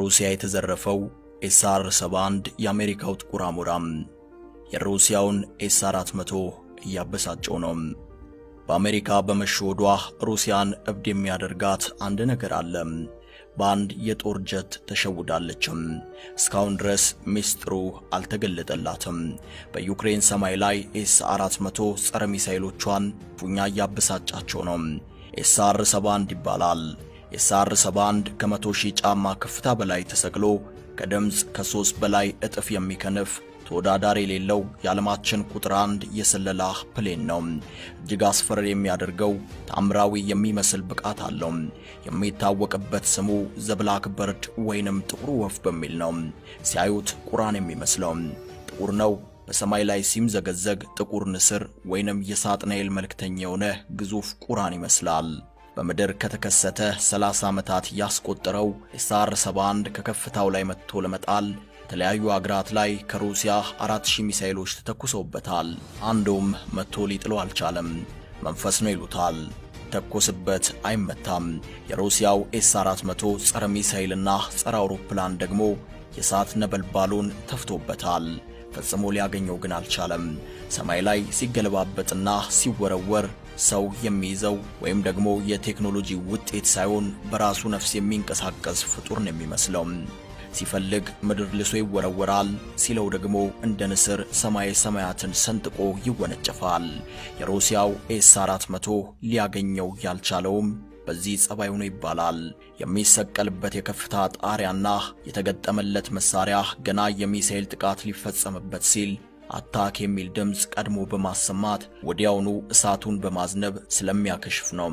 ከሩሲያ የተዘረፈው ኤስአር 71 የአሜሪካው ጥቁር አሞራም የሩሲያውን ኤስ 400 እያበሳጨው ነው። በአሜሪካ በመሸወዷ ሩሲያን እብድ የሚያደርጋት አንድ ነገር አለ። በአንድ የጦር ጀት ተሸውዳለችም። እስካሁን ድረስ ሚስጥሩ አልተገለጠላትም። በዩክሬን ሰማይ ላይ ኤስ 400 ጸረ ሚሳይሎቿን ፉኛ እያበሳጫቸው ነው። ኤስአር 71 ይባላል። ኤስአር 71 ከመቶ ሺህ ጫማ ከፍታ በላይ ተሰቅሎ ከድምፅ ከሶስት በላይ እጥፍ የሚከንፍ ተወዳዳሪ የሌለው የዓለማችን ቁጥር አንድ የስለላ ፕሌን ነው። እጅግ አስፈሪ የሚያደርገው ታምራዊ የሚመስል ብቃት አለው። የሚታወቅበት ስሙ ዘብላክ በርድ ወይንም ጥቁሩ ወፍ በሚል ነው። ሲያዩት ቁራን የሚመስለው ጥቁር ነው። በሰማይ ላይ ሲምዘገዘግ ጥቁር ንስር ወይንም የሳጥናኤል መልእክተኛ የሆነ ግዙፍ ቁራን ይመስላል። በምድር ከተከሰተ 30 ዓመታት ያስቆጠረው ኤስአር 71 ከከፍታው ላይ መጥቶ ለመጣል የተለያዩ አገራት ላይ ከሩሲያ 4000 ሚሳኤሎች ተተኩሰውበታል። አንዱም መጥቶ ሊጥለው አልቻለም። መንፈስ ነው ይሉታል። ተኮስበት አይመታም። የሩሲያው ኤስ 400 ጸረ ሚሳኤልና ጸረ አውሮፕላን ደግሞ የእሳት ነበልባሉን ተፍቶበታል። ፈጽሞ ሊያገኘው ግን አልቻለም። ሰማይ ላይ ሲገለባበጥና ሲወረወር ሰው የሚይዘው ወይም ደግሞ የቴክኖሎጂ ውጤት ሳይሆን በራሱ ነፍስ የሚንቀሳቀስ ፍጡር ነው የሚመስለው። ሲፈልግ ምድር ልሶ ይወረወራል፣ ሲለው ደግሞ እንደ ንስር ሰማይ ሰማያትን ሰንጥቆ ይወነጨፋል። የሩሲያው ኤስ 400 ሊያገኘው ያልቻለውም በዚህ ጸባይ ሆኖ ይባላል። የሚሰቀልበት የከፍታ ጣሪያና የተገጠመለት መሳሪያ ገና የሚሳኤል ጥቃት ሊፈጸምበት ሲል አታክ የሚል ድምፅ ቀድሞ በማሰማት ወዲያውኑ እሳቱን በማዝነብ ስለሚያከሽፍ ነው።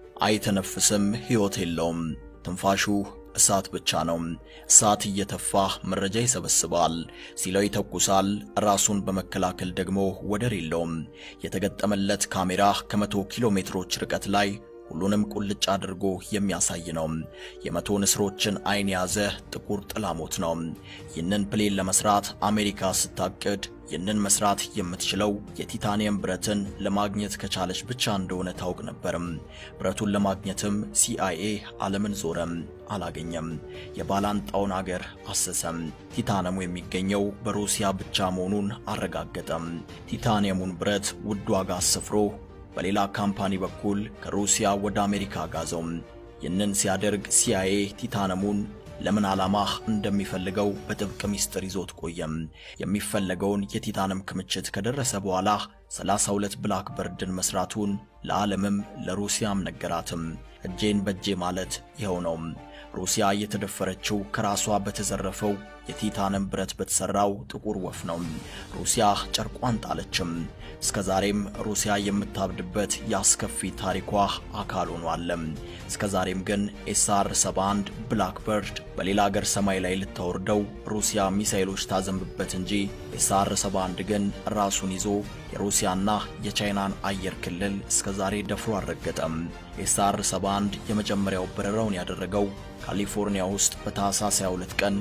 አይተነፍስም፣ ሕይወት የለውም። ትንፋሹ እሳት ብቻ ነው። እሳት እየተፋ መረጃ ይሰበስባል፣ ሲለው ይተኩሳል። ራሱን በመከላከል ደግሞ ወደር የለውም። የተገጠመለት ካሜራ ከመቶ ኪሎ ሜትሮች ርቀት ላይ ሁሉንም ቁልጭ አድርጎ የሚያሳይ ነው። የመቶ ንስሮችን አይን የያዘ ጥቁር ጥላሞት ነው። ይህንን ፕሌን ለመስራት አሜሪካ ስታቅድ ይህንን መስራት የምትችለው የቲታኒየም ብረትን ለማግኘት ከቻለች ብቻ እንደሆነ ታውቅ ነበርም። ብረቱን ለማግኘትም ሲአይኤ ዓለምን ዞረም፣ አላገኘም። የባላንጣውን አገር አሰሰም። ቲታኒየሙ የሚገኘው በሩሲያ ብቻ መሆኑን አረጋገጠም። ቲታኒየሙን ብረት ውድ ዋጋ አስፍሮ በሌላ ካምፓኒ በኩል ከሩሲያ ወደ አሜሪካ ጋዘው። ይህንን ሲያደርግ ሲአይኤ ቲታኒየሙን ለምን ዓላማ እንደሚፈልገው በጥብቅ ሚስጥር ይዞት ቆየም። የሚፈለገውን የቲታኒየም ክምችት ከደረሰ በኋላ 32 ብላክ በርድን መስራቱን ለዓለምም ለሩሲያም ነገራትም። እጄን በእጄ ማለት ይኸው ነው። ሩሲያ የተደፈረችው ከራሷ በተዘረፈው የቲታኒየም ብረት በተሰራው ጥቁር ወፍ ነው። ሩሲያ ጨርቋን ጣለችም። እስከ ዛሬም ሩሲያ የምታብድበት የአስከፊ ታሪኳ አካል ሆኗል። እስከ ዛሬም ግን ኤስአር 71 ብላክበርድ በሌላ አገር ሰማይ ላይ ልታወርደው ሩሲያ ሚሳኤሎች ታዘንብበት እንጂ ኤስአር 71 ግን ራሱን ይዞ የሩሲያና የቻይናን አየር ክልል እስከ ዛሬ ደፍሮ አልረገጠም። ኤስአር 71 የመጀመሪያው በረራውን ያደረገው ካሊፎርኒያ ውስጥ በታህሳስ 22 ቀን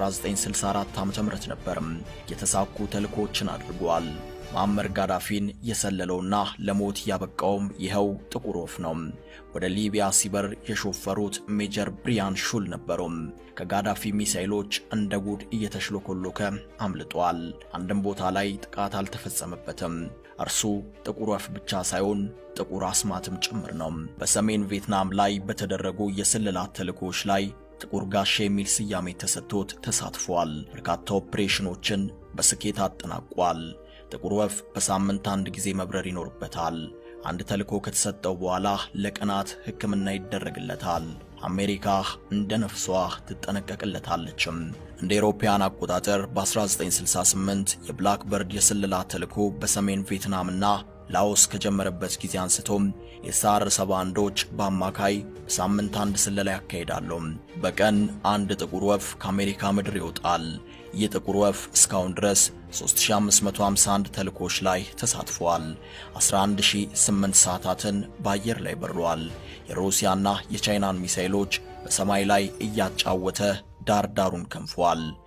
1964 ዓ.ም ነበርም። የተሳኩ ተልእኮችን አድርጓል። ማዕመር ጋዳፊን የሰለለውና ለሞት ያበቃውም ይኸው ጥቁር ወፍ ነው። ወደ ሊቢያ ሲበር የሾፈሩት ሜጀር ብሪያን ሹል ነበሩ። ከጋዳፊ ሚሳኤሎች እንደ ጉድ እየተሽሎኮሎከ አምልጧል። አንድም ቦታ ላይ ጥቃት አልተፈጸመበትም። እርሱ ጥቁር ወፍ ብቻ ሳይሆን ጥቁር አስማትም ጭምር ነው። በሰሜን ቪየትናም ላይ በተደረጉ የስለላ ተልእኮች ላይ ጥቁር ጋሻ የሚል ስያሜ ተሰጥቶት ተሳትፏል። በርካታ ኦፕሬሽኖችን በስኬት አጠናቋል። ጥቁር ወፍ በሳምንት አንድ ጊዜ መብረር ይኖርበታል። አንድ ተልእኮ ከተሰጠው በኋላ ለቀናት ሕክምና ይደረግለታል። አሜሪካ እንደ ነፍሷ ትጠነቀቅለታለችም። እንደ አውሮፓውያን አቆጣጠር በ1968 የብላክ በርድ የስለላ ተልእኮ በሰሜን ቪየትናምና ላኦስ ከጀመረበት ጊዜ አንስቶም የኤስአር 71ዎች በአማካይ በሳምንት አንድ ስለላ ያካሂዳሉ። በቀን አንድ ጥቁር ወፍ ከአሜሪካ ምድር ይወጣል። ይህ ጥቁር ወፍ እስካሁን ድረስ 3551 ተልእኮች ላይ ተሳትፏል። 11008 ሰዓታትን በአየር ላይ በሯል። የሩሲያና የቻይናን ሚሳኤሎች በሰማይ ላይ እያጫወተ ዳር ዳሩን ከንፏል።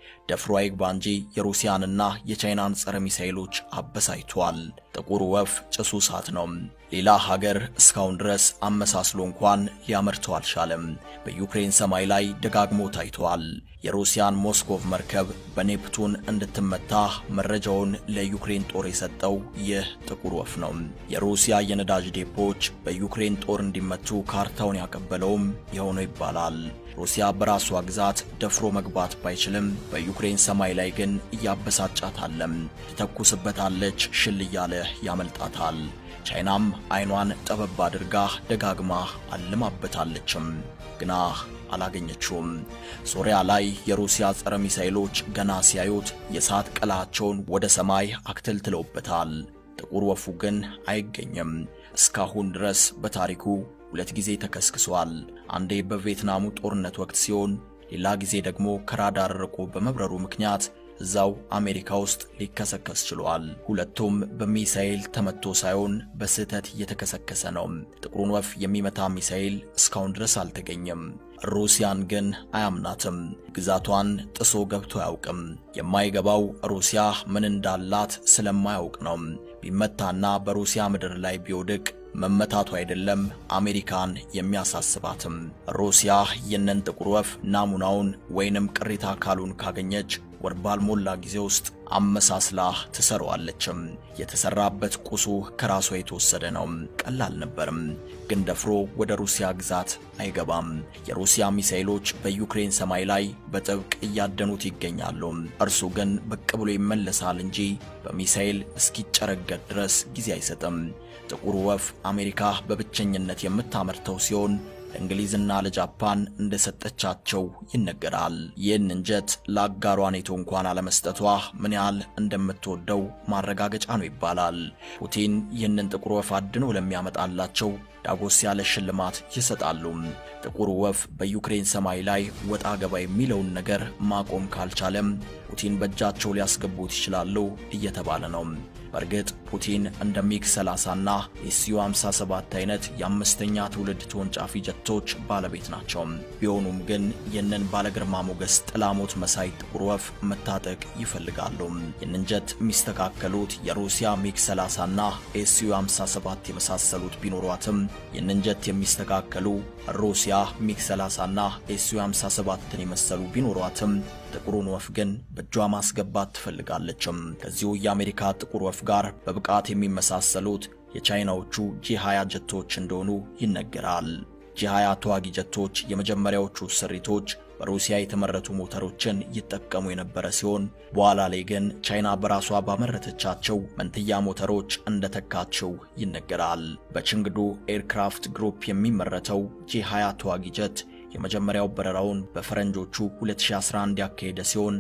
ደፍሮ አይግባ እንጂ የሩሲያንና የቻይናን ጸረ ሚሳኤሎች አበሳይቷል። ጥቁር ወፍ ጭሱ እሳት ነው። ሌላ ሀገር እስካሁን ድረስ አመሳስሎ እንኳን ሊያመርተው አልቻለም። በዩክሬን ሰማይ ላይ ደጋግሞ ታይቷል። የሩሲያን ሞስኮቭ መርከብ በኔፕቱን እንድትመታ መረጃውን ለዩክሬን ጦር የሰጠው ይህ ጥቁር ወፍ ነው። የሩሲያ የነዳጅ ዴፖች በዩክሬን ጦር እንዲመቱ ካርታውን ያቀበለውም ይኸው ነው ይባላል። ሩሲያ በራሷ ግዛት ደፍሮ መግባት ባይችልም በዩክሬን ሰማይ ላይ ግን እያበሳጫታለም። ትተኩስበታለች፣ ሽል እያለ ያመልጣታል። ቻይናም አይኗን ጠበብ አድርጋ ደጋግማ አልማበታለችም፣ ግና አላገኘችውም። ሶሪያ ላይ የሩሲያ ጸረ ሚሳኤሎች ገና ሲያዩት የእሳት ቀላቸውን ወደ ሰማይ አክተልትለውበታል። ጥቁር ወፉ ግን አይገኝም። እስካሁን ድረስ በታሪኩ ሁለት ጊዜ ተከስክሷል። አንዴ በቪየትናሙ ጦርነት ወቅት ሲሆን፣ ሌላ ጊዜ ደግሞ ከራዳር ርቆ በመብረሩ ምክንያት እዛው አሜሪካ ውስጥ ሊከሰከስ ችሏል። ሁለቱም በሚሳኤል ተመቶ ሳይሆን በስህተት እየተከሰከሰ ነው። ጥቁሩን ወፍ የሚመታ ሚሳኤል እስካሁን ድረስ አልተገኘም። ሩሲያን ግን አያምናትም። ግዛቷን ጥሶ ገብቶ አያውቅም። የማይገባው ሩሲያ ምን እንዳላት ስለማያውቅ ነው። ቢመታና በሩሲያ ምድር ላይ ቢወድቅ መመታቱ አይደለም አሜሪካን የሚያሳስባትም። ሩሲያ ይህንን ጥቁር ወፍ ናሙናውን ወይንም ቅሪታ አካሉን ካገኘች ወር ባልሞላ ጊዜ ውስጥ አመሳስላ ትሰራዋለችም። የተሰራበት ቁሱ ከራሷ የተወሰደ ነው። ቀላል ነበርም፣ ግን ደፍሮ ወደ ሩሲያ ግዛት አይገባም። የሩሲያ ሚሳኤሎች በዩክሬን ሰማይ ላይ በጥብቅ እያደኑት ይገኛሉ። እርሱ ግን ብቅ ብሎ ይመለሳል እንጂ በሚሳኤል እስኪጨረገድ ድረስ ጊዜ አይሰጥም። ጥቁሩ ወፍ አሜሪካ በብቸኝነት የምታመርተው ሲሆን ለእንግሊዝና ለጃፓን እንደሰጠቻቸው ይነገራል። ይህንን ጀት ለአጋሯ ኔቶ እንኳን አለመስጠቷ ምን ያህል እንደምትወደው ማረጋገጫ ነው ይባላል። ፑቲን ይህንን ጥቁር ወፍ አድኖ ለሚያመጣላቸው ዳጎስ ያለ ሽልማት ይሰጣሉ። ጥቁር ወፍ በዩክሬን ሰማይ ላይ ወጣ ገባ የሚለውን ነገር ማቆም ካልቻለም ፑቲን በእጃቸው ሊያስገቡት ይችላሉ እየተባለ ነው። በእርግጥ ፑቲን እንደ ሚግ 30 እና የሲዩ 57 አይነት የአምስተኛ ትውልድ ተወንጫፊ ጀቶች ባለቤት ናቸው። ቢሆኑም ግን ይህንን ባለግርማ ሞገስ ጥላሞት መሳይ ጥቁር ወፍ መታጠቅ ይፈልጋሉ። ይህንን ጀት የሚስተካከሉት የሩሲያ ሚግ 30 እና ኤስዩ 57 የመሳሰሉት ቢኖሯትም ይህንን ጀት የሚስተካከሉ ሩሲያ ሚግ 30 እና ኤስዩ 57ን የመሰሉ ቢኖሯትም ጥቁሩን ወፍ ግን በእጇ ማስገባት ትፈልጋለችም። ከዚሁ የአሜሪካ ጥቁር ወፍ ጋር በብቃት የሚመሳሰሉት የቻይናዎቹ ጂ20 ጀቶች እንደሆኑ ይነገራል። ጂ20 ተዋጊ ጀቶች የመጀመሪያዎቹ ስሪቶች በሩሲያ የተመረቱ ሞተሮችን ይጠቀሙ የነበረ ሲሆን በኋላ ላይ ግን ቻይና በራሷ ባመረተቻቸው መንትያ ሞተሮች እንደተካቸው ይነገራል። በችንግዱ ኤርክራፍት ግሩፕ የሚመረተው ጂ20 ተዋጊ ጀት የመጀመሪያው በረራውን በፈረንጆቹ 2011 ያካሄደ ሲሆን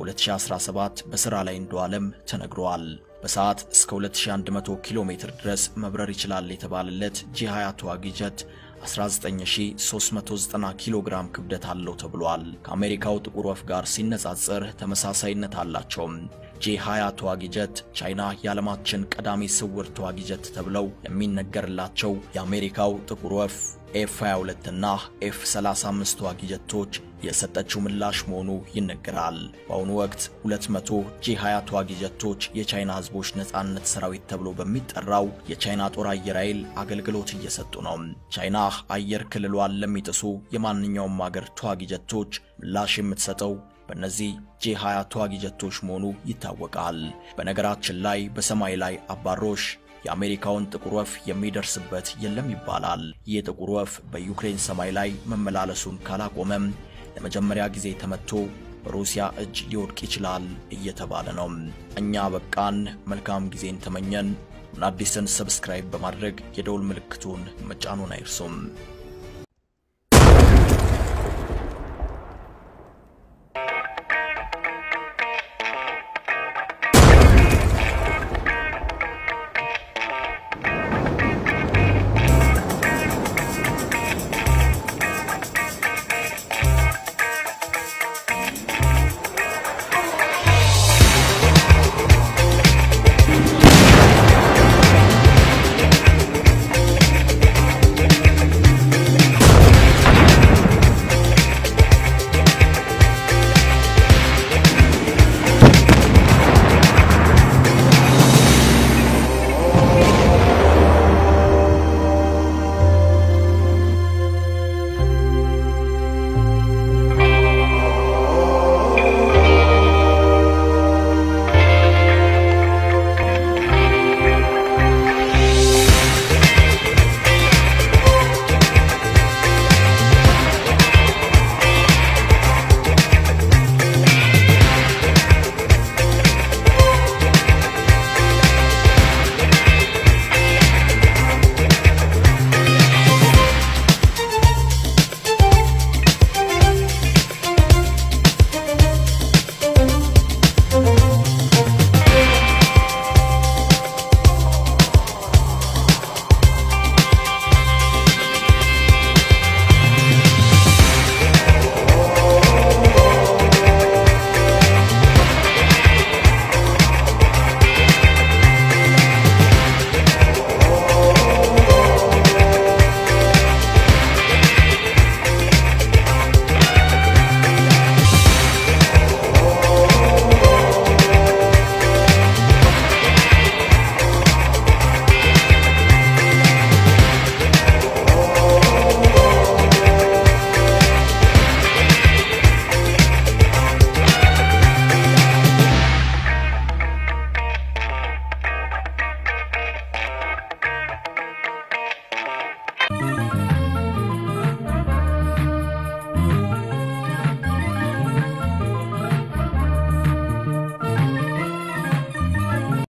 በ2017 በሥራ ላይ እንደዋለም ተነግሯል። በሰዓት እስከ 2100 ኪሎ ሜትር ድረስ መብረር ይችላል የተባለለት ጂ20 ተዋጊ ጀት 19390 ኪሎ ግራም ክብደት አለው ተብሏል። ከአሜሪካው ጥቁር ወፍ ጋር ሲነጻጸር ተመሳሳይነት አላቸው። ጂ20 ተዋጊ ጀት ቻይና የዓለማችን ቀዳሚ ስውር ተዋጊ ጀት ተብለው የሚነገርላቸው የአሜሪካው ጥቁር ወፍ ኤፍ 22 እና ኤፍ 35 ተዋጊ ጀቶች የሰጠችው ምላሽ መሆኑ ይነገራል። በአሁኑ ወቅት 200 ጂ20 ተዋጊ ጀቶች የቻይና ሕዝቦች ነጻነት ሰራዊት ተብሎ በሚጠራው የቻይና ጦር አየር ኃይል አገልግሎት እየሰጡ ነው። ቻይና አየር ክልሏን ለሚጥሱ የማንኛውም አገር ተዋጊ ጀቶች ምላሽ የምትሰጠው በእነዚህ ጂ20 ተዋጊ ጀቶች መሆኑ ይታወቃል። በነገራችን ላይ በሰማይ ላይ አባሮሽ የአሜሪካውን ጥቁር ወፍ የሚደርስበት የለም ይባላል። ይህ ጥቁር ወፍ በዩክሬን ሰማይ ላይ መመላለሱን ካላቆመም ለመጀመሪያ ጊዜ ተመቶ በሩሲያ እጅ ሊወድቅ ይችላል እየተባለ ነው። እኛ በቃን። መልካም ጊዜን ተመኘን። አዲስን ሰብስክራይብ በማድረግ የደውል ምልክቱን መጫኑን አይርሱም።